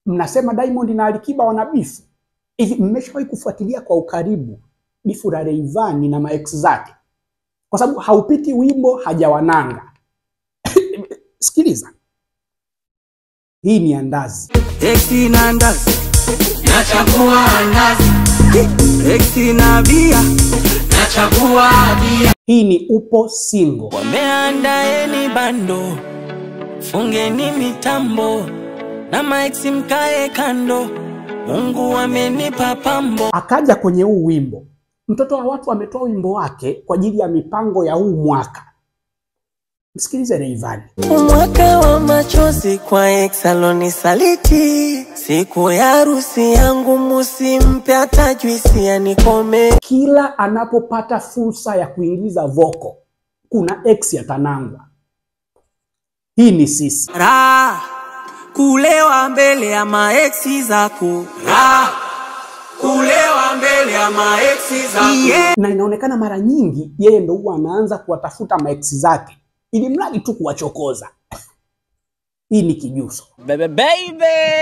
mnasema Diamond na Alikiba wana bifu hivi. Mmeshawahi kufuatilia kwa ukaribu bifu la Rayvanny na maex zake? Kwa sababu haupiti wimbo hajawananga. Sikiliza, hii ni andazi. Eti na ndazi nachagua ndazi, eti na bia nachagua bia. Hii ni upo single. Wameandaeni bando, fungeni mitambo na maexi mkae kando. Mungu amenipa pambo. Akaja kwenye huu wimbo, mtoto wa watu ametoa wimbo wake kwa ajili ya mipango ya huu mwaka. Msikilize Rayvanny. Mwaka wa machozi kwa exaloni saliti, siku ya harusi yangu musimpe hata juisi yanikome. Kila anapopata fursa ya kuingiza voko, kuna ex atanangwa. Hii ni sisi. Ra kulewa mbele ya maeksi zako, ra kulewa mbele ya maeksi zako. Yeah. na inaonekana mara nyingi yeye ndo huwa anaanza kuwatafuta maeksi zake ili mradi tu kuwachokoza. Hii ni kijuso. Baby, baby.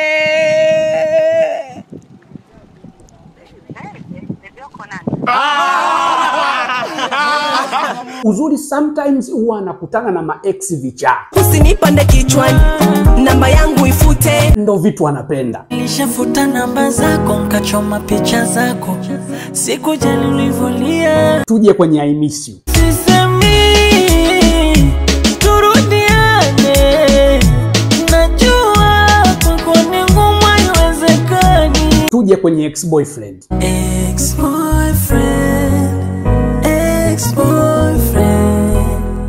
Uzuri sometimes huwa anakutana na maeksi vichaa, usinipande kichwani, namba yangu ifute. ndo vitu anapenda. Nishafuta namba zako nkachoma picha zako, sikujali ulivyolia. Tuje kwenye I miss you. Sisemi turudiane, najua kwako ni ngumu, haiwezekani. Tuje kwenye ex boyfriend. Ex-boyfriend, ex-boyfriend,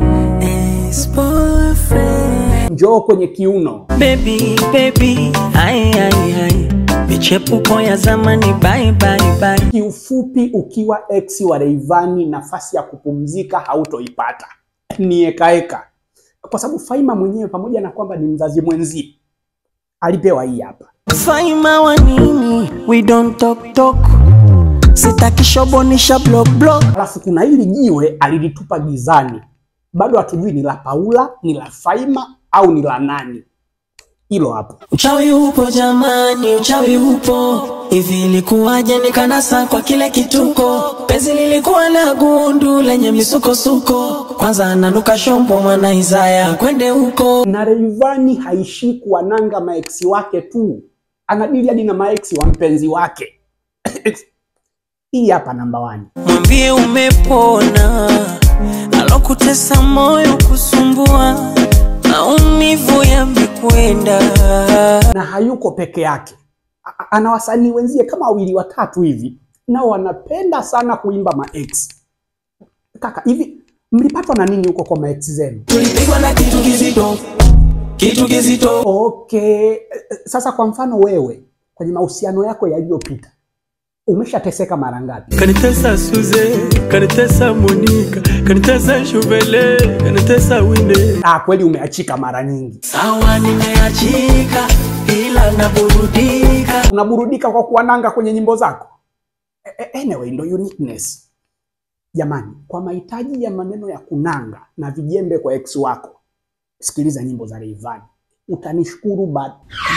ex-boyfriend. Njoo kwenye kiuno. Baby, baby, ai, ai, ai. Michepuko ya zamani, bye, bye, bye. Kiufupi, ukiwa ex wa Rayvanny, nafasi ya kupumzika hautoipata, ni ekaeka, kwa sababu Faima mwenyewe pamoja na kwamba ni mzazi mwenzie alipewa hii hapa. Faima wa nini? We don't talk talk. Sitaki shobonisha block block. Alafu kuna hili jiwe alilitupa gizani, bado hatujui ni la Paula, ni la Faima au ni la nani. Hilo hapo. Uchawi upo jamani, uchawi upo. Hivi ilikuwaje nikanasa kwa kile kituko? Penzi lilikuwa la gundu lenye misukosuko. Kwanza ananuka shombo mwana Isaya kwende huko. Na Rayvanny haishii kuwananga maeksi wake tu, anadili hadi na maeksi wa mpenzi wake. Hii hapa namba wani. Mwambie umepona, alokutesa moyo kusumbua, maumivu yamekwenda. na hayuko peke yake, A- a- ana wasanii wenzie kama wawili watatu hivi, nao wanapenda sana kuimba maex. Kaka, hivi mlipatwa na nini huko kwa maex zenu? Tulipigwa na kitu kizito, kitu kizito. Okay, eh, eh, sasa kwa mfano wewe kwenye mahusiano yako yaliyopita umeshateseka mara ngapi? kanitesa Suze, kanitesa Monica, kanitesa Shuvele, kanitesa Wine. Ah, kweli umeachika mara nyingi. Sawa, nimeachika ila naburudika. Unaburudika kwa kuwananga kwenye nyimbo zako. Eh, eh, Anyway, ndo uniqueness. Jamani, kwa mahitaji ya maneno ya kunanga na vijembe kwa ex wako, sikiliza nyimbo za Rayvanny. Utanishukuru baad.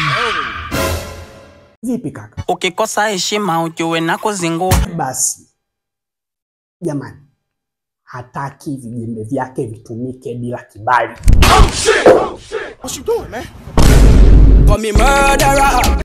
Vipi kaka? Ukikosa heshima ujue na kuzingua. Basi jamani, hataki vijembe vyake vitumike bila kibali. Call me murderer.